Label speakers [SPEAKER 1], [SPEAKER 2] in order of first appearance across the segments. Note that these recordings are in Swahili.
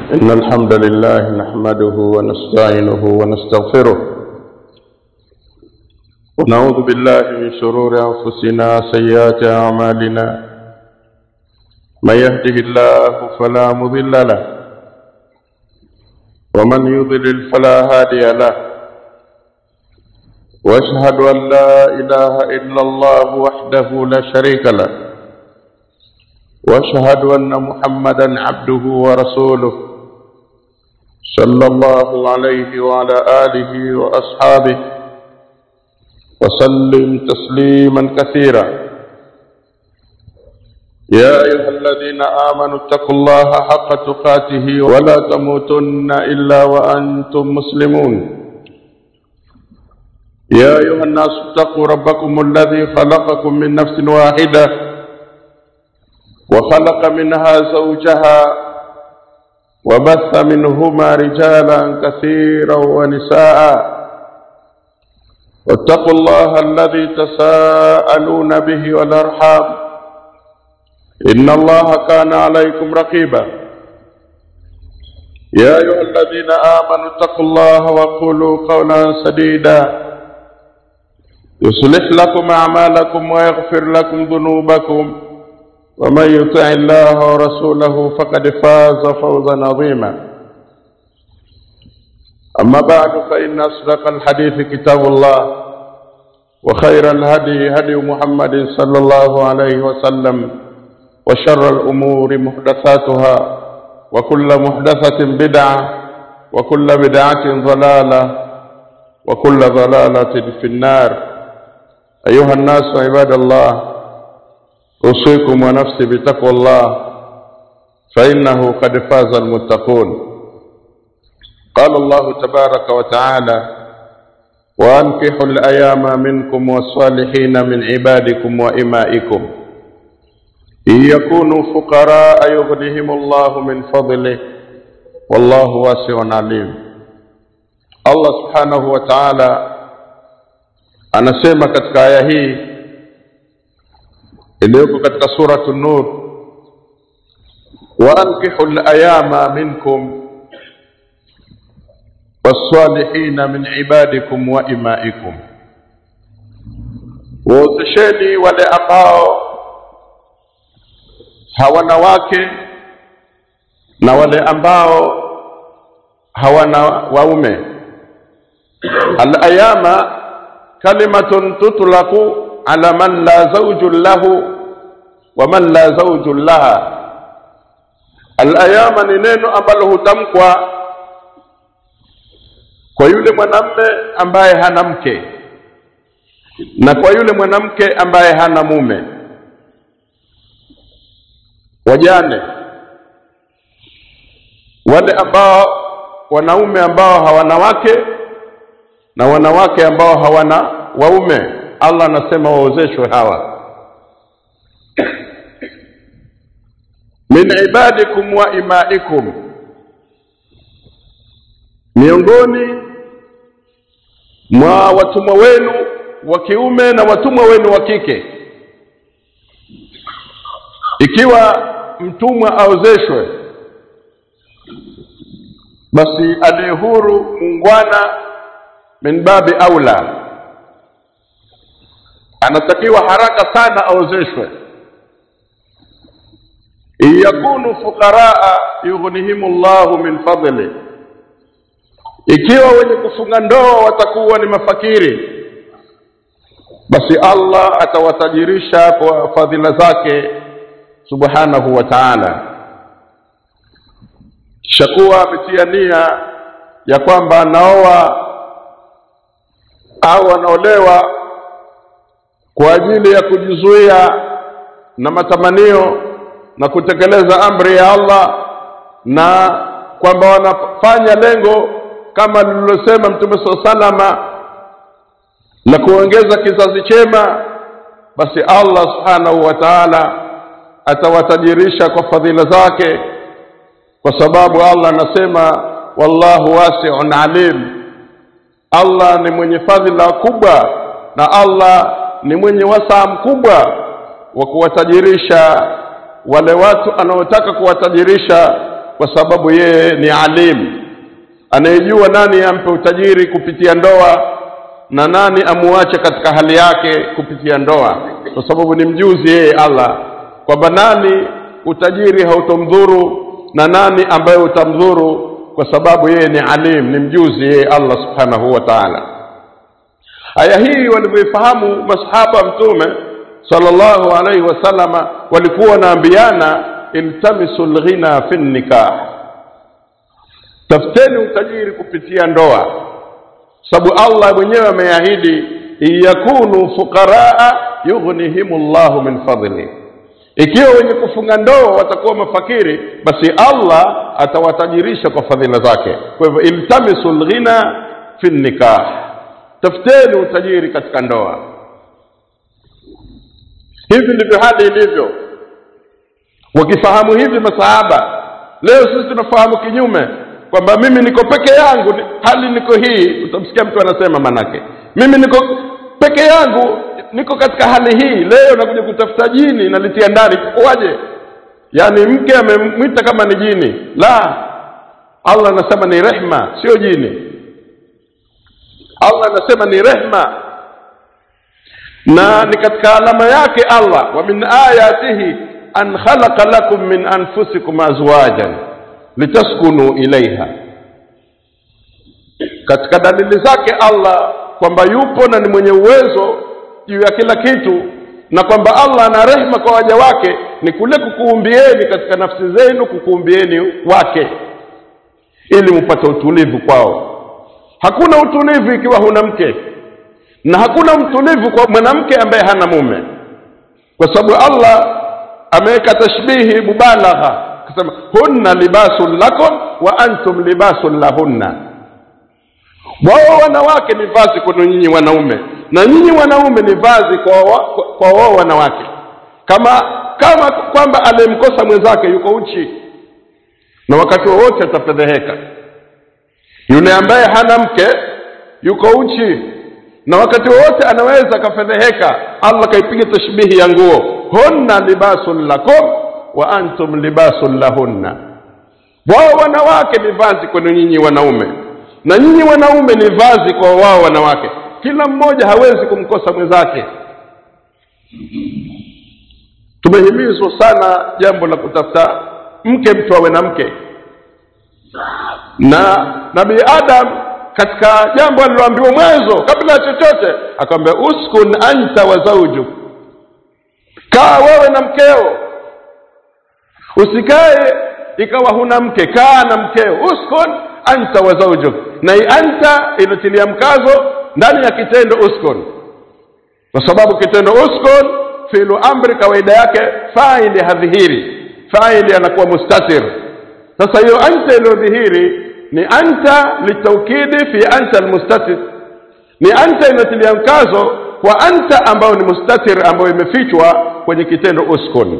[SPEAKER 1] إن الحمد لله نحمده ونستعينه ونستغفره ونعوذ بالله من شرور أنفسنا سيئات أعمالنا من يهده الله فلا مضل له ومن يضلل فلا هادي له واشهد ان لا اله الا الله وحده لا شريك له واشهد ان محمدا عبده ورسوله صلى الله عليه وعلى اله واصحابه وسلم تسليما كثيرا يا ايها الذين امنوا اتقوا الله حق تقاته ولا تموتن الا وانتم مسلمون يا أيها الناس اتقوا ربكم الذي خلقكم من نفس واحدة وخلق منها زوجها وبث منهما رجالا كثيرا ونساء واتقوا الله الذي تساءلون به والأرحام إن الله كان عليكم رقيبا يا أيها الذين آمنوا اتقوا الله وقولوا قولا سديدا يصلح لكم أعمالكم ويغفر لكم ذنوبكم ومن يطع الله ورسوله فقد فاز فوزا عظيما أما بعد فإن أصدق الحديث كتاب الله وخير الهدي هدي محمد صلى الله عليه وسلم وشر الأمور محدثاتها وكل محدثة بدعة وكل بدعة ضلالة وكل ضلالة في النار أيها الناس عباد الله أوصيكم ونفسي بتقوى الله فإنه قد فاز المتقون قال الله تبارك وتعالى وأنكحوا الأيام منكم والصالحين من عبادكم وإمائكم إن يكونوا فقراء يغنهم الله من فضله والله واسع عليم الله سبحانه وتعالى anasema katika aya hii iliyoko katika suratu nur waankihu layama minkum wassalihina min ibadikum wa imaikum waozesheni wale ambao hawana wake na wale ambao hawana waume alayama kalimatun tutlaqu ala man la zawjun lahu wa man la zawjun laha alayama ni neno ambalo hutamkwa kwa yule mwanamme ambaye hana mke na kwa yule mwanamke ambaye hana mume wajane wale ambao wanaume ambao hawana wake na wanawake ambao hawana waume Allah anasema waozeshwe hawa min ibadikum wa imaikum miongoni mwa watumwa wenu wa kiume na watumwa wenu wa kike ikiwa mtumwa aozeshwe basi aliye huru muungwana min babi aula anatakiwa haraka sana aozeshwe in yakunu fuqaraa yughnihimu llahu min fadli ikiwa wenye kufunga ndoa watakuwa ni mafakiri basi Allah atawatajirisha kwa fadhila zake subhanahu wa ta'ala kishakuwa ametia nia ya kwamba anaoa au anaolewa kwa ajili ya kujizuia na matamanio na kutekeleza amri ya Allah na kwamba wanafanya lengo kama lililosema Mtume SAW salama na kuongeza kizazi chema basi Allah subhanahu wa ta'ala atawatajirisha kwa fadhila zake kwa sababu Allah anasema wallahu wasi'un alim Allah ni mwenye fadhila kubwa na Allah ni mwenye wasaa mkubwa wa kuwatajirisha wale watu anaotaka kuwatajirisha kwa sababu yeye ni alim anayejua nani ampe utajiri kupitia ndoa na nani amuache katika hali yake kupitia ndoa kwa sababu ni mjuzi yeye allah kwamba nani utajiri hautomdhuru na nani ambaye utamdhuru kwa sababu yeye ni alim ni mjuzi yeye allah subhanahu wa taala aya hii walivyoifahamu masahaba mtume sallallahu alaihi wasallama walikuwa wanaambiana iltamisu lghina fi nikah tafuteni utajiri kupitia ndoa sababu allah mwenyewe ameahidi in yakunu fuqaraa yughnihim llahu min fadli ikiwa wenye kufunga ndoa watakuwa mafakiri basi allah atawatajirisha kwa fadhila zake kwa hivyo iltamisu lghina fi nikah tafuteni utajiri katika ndoa hivi ndivyo hali ilivyo wakifahamu hivi masahaba leo sisi tunafahamu kinyume kwamba mimi niko peke yangu ni- hali niko hii utamsikia mtu anasema manake mimi niko peke yangu niko katika hali hii leo nakuja kutafuta jini nalitia ndani kuwaje yaani mke amemwita kama ni jini la allah anasema ni rehma sio jini allah anasema ni rehma na ni katika alama yake allah wa min ayatihi an khalaqa lakum min anfusikum azwajan litaskunu ilaiha katika dalili zake allah kwamba yupo na ni mwenye uwezo juu ya kila kitu na kwamba allah ana rehma kwa waja wake ni kule kukuumbieni katika nafsi zenu kukuumbieni wake ili mpate utulivu kwao hakuna utulivu ikiwa huna mke na hakuna utulivu kwa mwanamke ambaye hana mume kwa sababu allah ameweka tashbihi mubalagha akasema hunna libasun lakum wa antum libasun lahunna wao wanawake ni vazi kwenu nyinyi wanaume na nyinyi wanaume ni vazi kwa wa- kwa- kwa wao wanawake kama kama kwamba aliyemkosa mwenzake yuko uchi na wakati wowote atafedheheka yule ambaye hana mke yuko uchi na wakati wowote anaweza akafedheheka allah kaipiga tashbihi ya nguo hunna libasun lakum wa antum libasun lahunna wao wanawake ni vazi kwenu nyinyi wanaume na nyinyi wanaume ni vazi kwa wao wanawake kila mmoja hawezi kumkosa mwenzake tumehimizwa sana jambo la kutafuta mke mtu awe na mke na nabii adam katika jambo aliloambiwa mwanzo kabla ya chochote akamwambia uskun anta wa zaujuk kaa wewe na mkeo usikae ikawa huna mke kaa na mkeo uskun anta wa zaujuk na hii anta inatilia mkazo ndani ya kitendo uskun kwa sababu kitendo uskun filu amri kawaida yake faili hadhihiri faili anakuwa mustatir sasa hiyo anta iliyodhihiri ni anta litaukidi fi anta almustatir ni anta inatilia mkazo kwa anta ambayo ni mustatir ambayo imefichwa kwenye kitendo uskun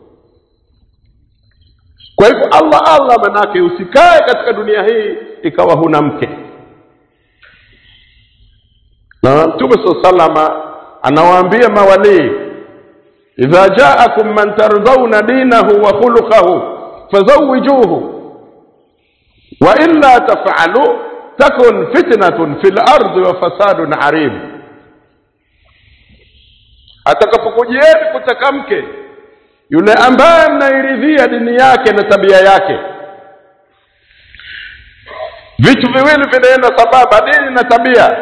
[SPEAKER 1] kwa hivyo allah allah manake usikae katika dunia hii ikawa huna mke na mtume saa salama anawaambia mawalii idha jaakum man tardhauna dinahu wa khuluqahu fazawijuhu wa illa tafalu takun fitnatun fi lardi wa fasadun arib atakapokujieni kutaka mke yule ambaye mnairidhia dini yake na tabia yake vitu viwili vinaenda sambamba dini na tabia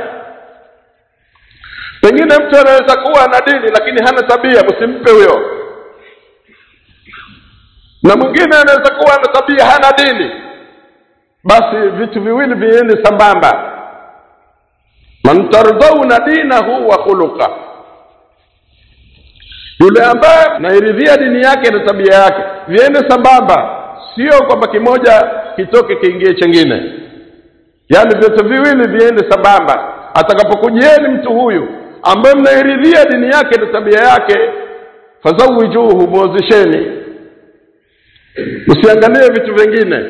[SPEAKER 1] pengine mtu anaweza kuwa na dini lakini hana tabia msimpe huyo na mwingine anaweza kuwa na tabia hana dini basi vitu viwili viende sambamba man tardhauna dinahu wa khuluqa yule ambaye nairidhia dini yake na tabia yake viende sambamba sio kwamba kimoja kitoke kiingie chengine yaani vyote viwili viende sambamba atakapokujieni mtu huyu ambaye mnairidhia dini yake na tabia yake fazawijuhu mwozesheni msiangalie vitu vingine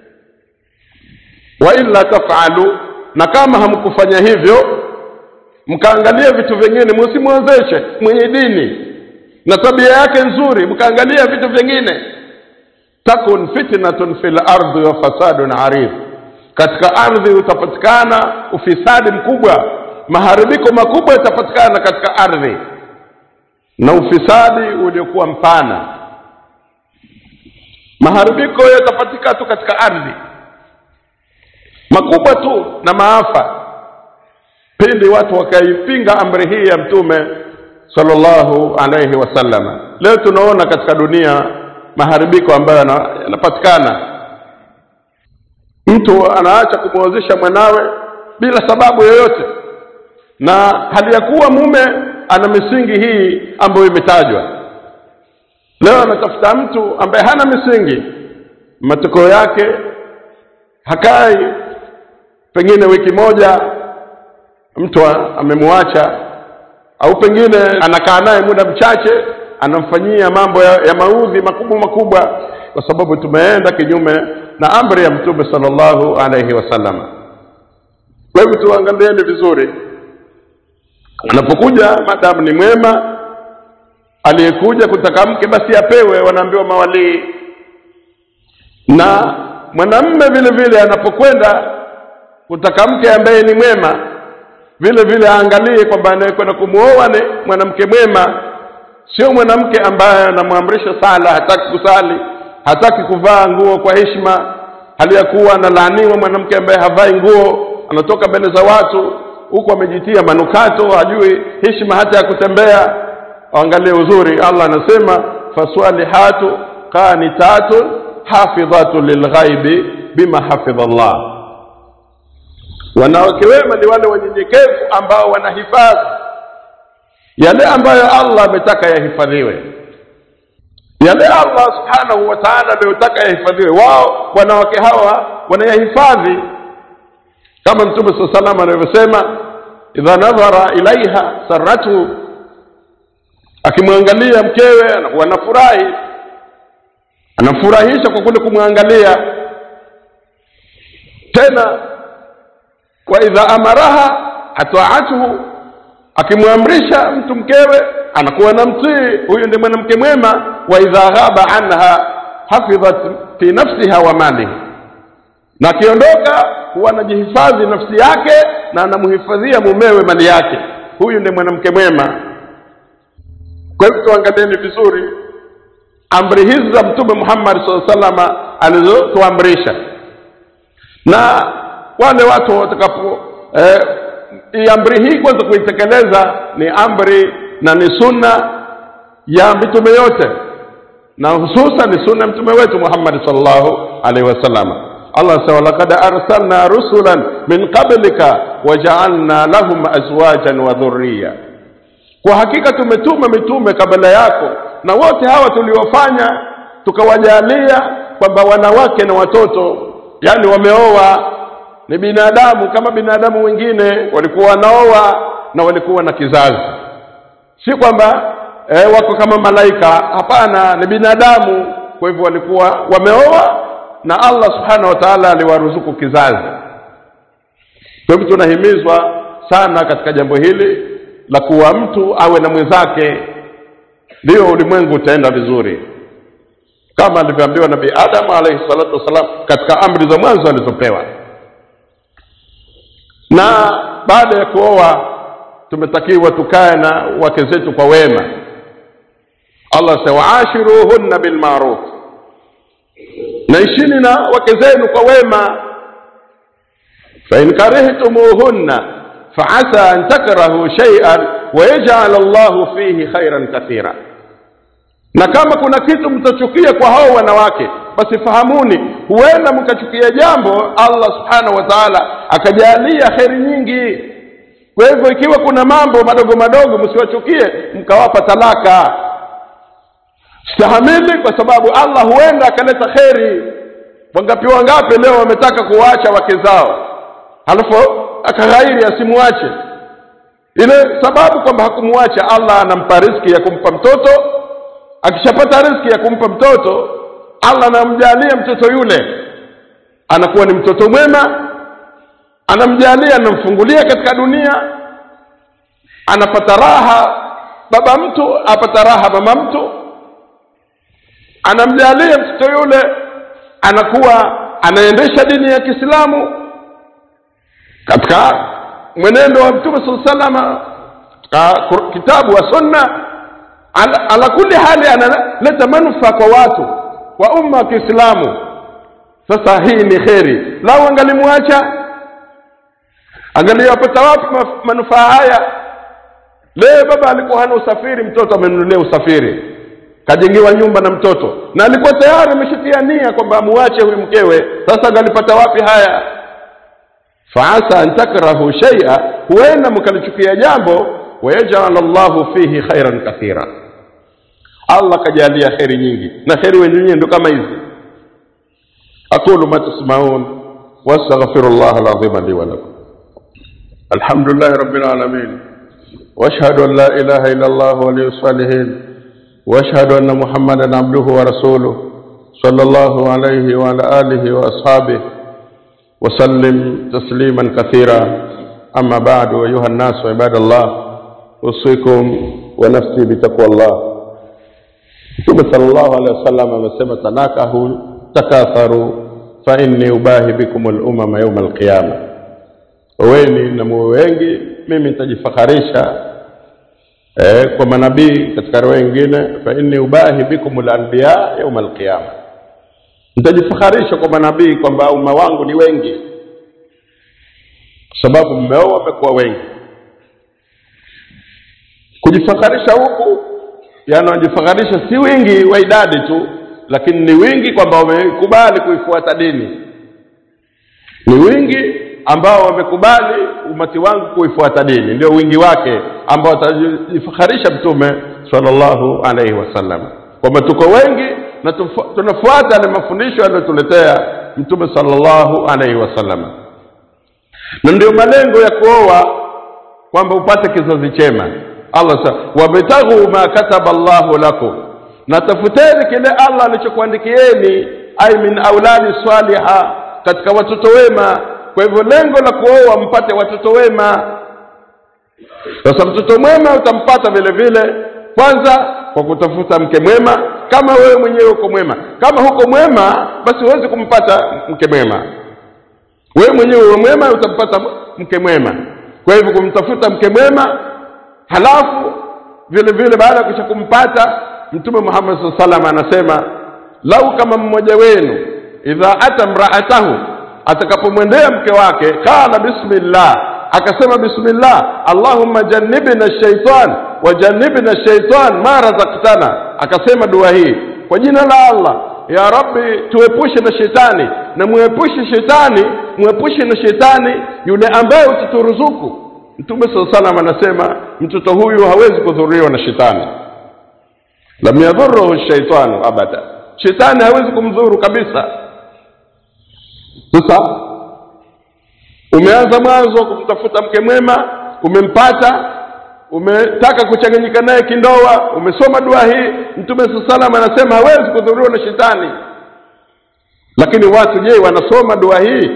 [SPEAKER 1] wa illa tafalu na kama hamkufanya hivyo mkaangalia vitu vingine msimwozeshe mwenye dini na tabia yake nzuri mkaangalia vitu vingine takun fitnatun fil ardi wa fasadun arif katika ardhi utapatikana ufisadi mkubwa maharibiko makubwa yatapatikana katika ardhi na ufisadi uliokuwa mpana maharibiko yatapatikana tu katika ardhi makubwa tu na maafa pindi watu wakaipinga amri hii ya mtume sallallahu alaihi wasallam leo tunaona katika dunia maharibiko ambayo yanapatikana mtu anaacha kumwozesha mwanawe bila sababu yoyote na hali ya kuwa mume ana misingi hii ambayo imetajwa leo anatafuta mtu ambaye hana misingi matokeo yake hakai pengine wiki moja mtu amemwacha au pengine anakaa naye muda mchache anamfanyia mambo ya, ya maudhi makubwa makubwa kwa sababu tumeenda kinyume na amri ya mtume sallallahu alaihi wasallam kwa hivyo tuangalieni vizuri anapokuja madamu ni mwema aliyekuja kutaka mke basi apewe wanaambiwa mawalii na mwanamme vile vile anapokwenda kutaka mke ambaye ni mwema vile vile aangalie kwamba anayekwenda kumwoa ni mwanamke mwema sio mwanamke ambaye anamwamrisha sala hataki kusali hataki kuvaa nguo kwa heshima hali ya kuwa analaaniwa mwanamke ambaye havai nguo anatoka mbele za watu huku amejitia manukato hajui heshima hata ya kutembea angalie uzuri allah anasema fasalihatu qanitatun hafidhatun lilghaibi bima hafidha llah wanawake wema ni wale wanyenyekevu ambao wanahifadhi yale ambayo allah ametaka yahifadhiwe yale allah subhanahu wa taala aliyotaka yahifadhiwe wao wanawake hawa wanayahifadhi kama mtume saa salam anavyosema idha nadhara ilaiha saratu akimwangalia mkewe anakuwa anafurahi anamfurahisha kwa kule kumwangalia tena wa idha amaraha ataatuhu akimwamrisha mtu mkewe anakuwa na mtii huyu ndi mwanamke mwema wa idha ghaba anha hafidhat fi nafsiha wa malihi na akiondoka huwa anajihifadhi nafsi yake na anamhifadhia mumewe mali yake huyu ndi mwanamke mwema kwa hivyo tuangalieni vizuri amri hizi za mtume muhammad saa salama alizotuamrisha na wale watu watakapo eh, amri hii kwanza kuitekeleza ni amri na ni sunna ya mitume yote na hususan ni sunna ya mtume wetu muhammadi salllahu alaihi wasallam allah anasema walakad arsalna rusulan min qablika wajaalna lahum azwajan wa dhurriya kwa hakika tumetuma mitume kabla yako na wote hawa tuliofanya tukawajalia kwamba wanawake na watoto yani wameoa ni binadamu kama binadamu wengine walikuwa wanaoa na walikuwa na kizazi si kwamba e, wako kama malaika hapana ni binadamu kwa hivyo walikuwa wameoa na allah subhanahu wa taala aliwaruzuku kizazi kwa hivyo tunahimizwa sana katika jambo hili la kuwa mtu awe na mwenzake ndio ulimwengu utaenda vizuri kama alivyoambiwa nabii adamu alaihi salatu wassalam katika amri za mwanzo alizopewa na baada ya kuoa tumetakiwa tukae na wake zetu kwa wema allah sema waashiruhunna bilmaruf naishini na wake zenu kwa wema fain karihtumuhunna faasa an takrahu shaian wayajal llahu fihi khairan kathira na kama kuna kitu mtachukia kwa hao wanawake basi fahamuni huenda mkachukia jambo allah subhanahu wa taala akajalia kheri nyingi kwa hivyo ikiwa kuna mambo madogo madogo msiwachukie mkawapa talaka stahamili kwa sababu allah huenda akaleta kheri wangapi wangapi leo wametaka kuwaacha wake zao halafu akaghairi asimwache ile sababu kwamba hakumwacha allah anampa riski ya kumpa mtoto akishapata riski ya kumpa mtoto allah anamjalia mtoto yule anakuwa ni mtoto mwema anamjalia anamfungulia katika dunia anapata raha baba mtu apata raha mama mtu anamjalia mtoto yule anakuwa anaendesha dini ya kiislamu katika mwenendo wa mtume saa salama katika kitabu wa sunna ala, ala kuli hali analeta manufaa kwa watu wa umma wa kiislamu sasa hii ni kheri lau angalimwacha angaliyapata wapi manufaa haya leo baba alikuwa hana usafiri mtoto amenunulia usafiri kajengewa nyumba na mtoto na alikuwa tayari ameshatia nia kwamba amuache huyu mkewe sasa angalipata wapi haya faasa an takrahu shaia huenda mkalichukia jambo wayajal llahu fihi khairan kathira allah kajalia kheri nyingi na kheri wenyewe ndo kama hizi aqulu ma tasmaun wastaghfiru llah alazima li walakum alhamdulillahi rabbil alamin واشهد ان لا اله الا الله ولي الصالحين واشهد ان محمدا عبده ورسوله صلى الله عليه وعلى اله واصحابه وسلم تسليما كثيرا اما بعد ايها الناس عباد الله اوصيكم ونفسي بتقوى الله mtume sallallahu alaihi wasallam amesema tanakahu takatharu fa inni ubahi bikum lumama yauma alqiyama weni na muwe wengi mimi nitajifakharisha eh, kwa manabii katika riwaya nyingine fa inni ubahi bikum lanbiya yauma alqiyama nitajifakharisha kwa manabii kwamba umma wangu ni wengi kwa sababu mmeo wamekuwa wengi kujifakharisha huku yani wanajifakharisha si wingi wa idadi tu lakini ni wingi kwamba wamekubali kuifuata dini ni wingi ambao wamekubali umati wangu kuifuata dini ndio wingi wake ambao atajifakharisha mtume sallallahu alaihi wasallam kwamba tuko wengi na tunafuata yale mafundisho aliyotuletea mtume sallallahu alaihi wasallam na ndio malengo ya kuoa kwamba upate kizazi chema allah sa wabtaghu ma kataba llahu lakum na tafuteni kile allah alichokuandikieni ai min auladi saliha katika watoto wema kwa hivyo lengo la kuoa mpate watoto wema sasa mtoto mwema utampata vile vile kwanza kwa kutafuta mke mwema kama wewe mwenyewe uko mwema kama huko mwema basi huwezi kumpata mke mwema wewe mwenyewe uwe mwema utampata mke mwema kwa hivyo kumtafuta mke mwema halafu vile vile baada ya kisha kumpata mtume muhammad saa salam anasema lau kama mmoja wenu idha ata mraatahu atakapomwendea mke wake qala bismillah akasema bismillah allahumma jannibna shaitan wa jannibna shaitan ma razaktana akasema dua hii kwa jina la allah ya rabbi tuepushe na shetani na muepushe shetani muepushe na shetani yule ambaye utaturuzuku mtume saa salam anasema mtoto huyu hawezi kudhuriwa na shetani lam yadhuruhu shaitanu abada shetani hawezi kumdhuru kabisa sasa umeanza mwanzo kumtafuta mke mwema umempata umetaka kuchanganyika naye kindoa umesoma dua hii mtume saa salam anasema hawezi kudhuriwa na shetani lakini watu je wanasoma dua hii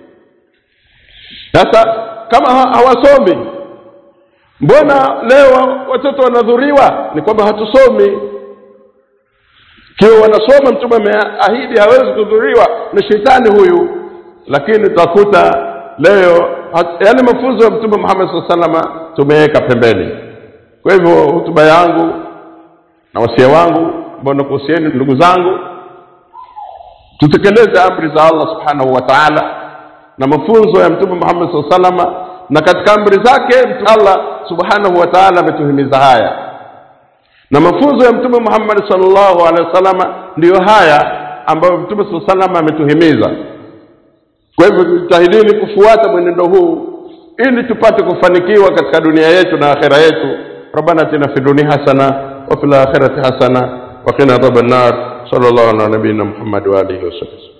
[SPEAKER 1] sasa kama hawasomi mbona leo watoto wanadhuriwa ni kwamba hatusomi kiwa wanasoma mtume ameahidi hawezi kudhuriwa na shetani huyu lakini tutakuta leo yale mafunzo ya mtume muhammad saa salama tumeweka pembeni kwa hivyo hutuba yangu na wasia wangu ambao nakuhusieni ndugu zangu tutekeleze amri za allah subhanahu wa taala na mafunzo ya mtume muhammad saa salama na katika amri zake allah subhanahu wa taala ametuhimiza haya na mafunzo ya mtume muhammad salllahu alehi wasalama ndiyo haya ambayo mtume saa salama ametuhimiza kwa hivyo tujitahidini kufuata mwenendo huu ili tupate kufanikiwa katika dunia yetu na akhera yetu rabbana atina fi dunia hasana wa fil akhirati hasana wa qina adhaban nar sallallahu ala nabiyina muhammad wa alihi wasallam